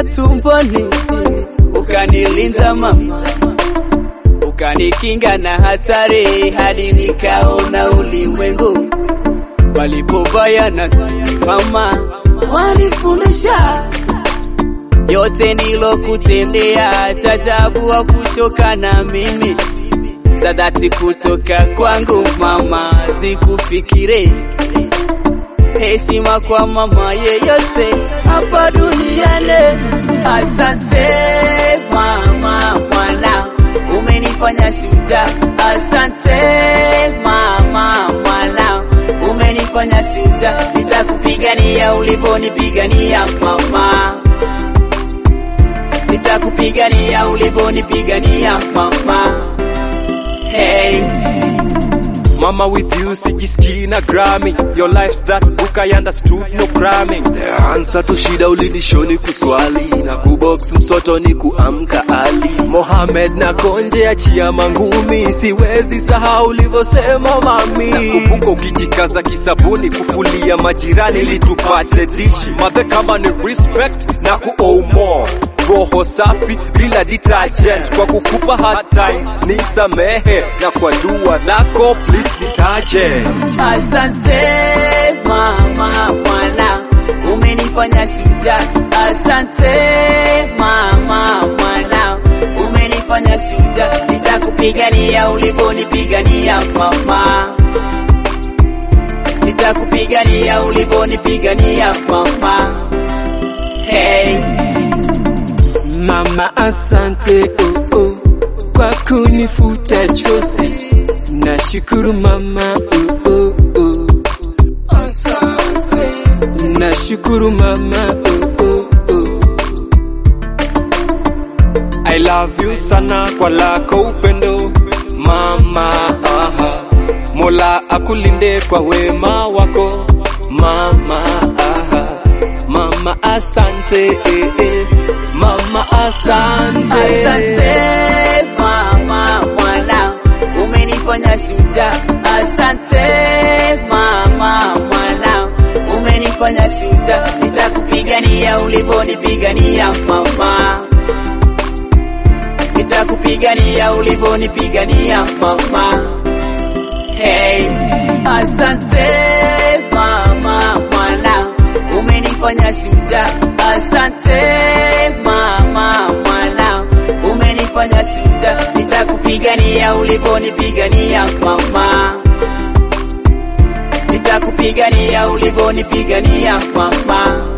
tumboni, ukanilinda mama, ukanikinga na hatari, hadi nikaona ulimwengu palipobaya na mama, wanifundisha yote nilokutendea, tajabu wa kutoka na mimi za dhati kutoka kwangu mama, sikufikire heshima kwa mama yeyote hapa duniani. Asante mama, mwana umenifanya shujaa. Asante mama, mwana umenifanya shujaa. Nitakupigania ulivyonipigania mama, nitakupigania ulivyonipigania mama. Hey. Mama with you sijisikii na Grammy Your life's that book I understood no cramming The answer to shida ulinishoni kuswali Na kubox msoto ni kuamka ali Mohamed na konje achia mangumi Siwezi sahau ulivyosema mami Nakumbuka ukijikaza kisabuni kufulia majirani ili tupate dishi Madhe kama ni respect na ku owe more roho safi bila detergent kwa kukupa hard time nisamehe na kwa dua lako please nitaje Asante mama mwana umenifanya shujaa. Asante mama mwana umenifanya shujaa. Nitakupigania ulivyonipigania mama, nitakupigania ulivyonipigania mama. Hey. Mama asante oh, oh, kwa kunifuta chozi. Nashukuru mama oh, oh, oh. Nashukuru mama oh, oh, oh. I love you sana kwa lako upendo mama aha. Mola akulinde kwa wema wako mama aha. Mama asante eh, eh. Mama asante, Asante mama mwana umenifanya shujaa. Asante mama mwana umenifanya shujaa. Nitakupigania ulivyonipigania mama, nitakupigania ulivyonipigania mama. Hey. Asante mama mwana umenifanya shujaa. Asante mama mwana umenifanya shujaa. Nitakupigania ulivyonipigania mama, nitakupigania ulivyonipigania mama.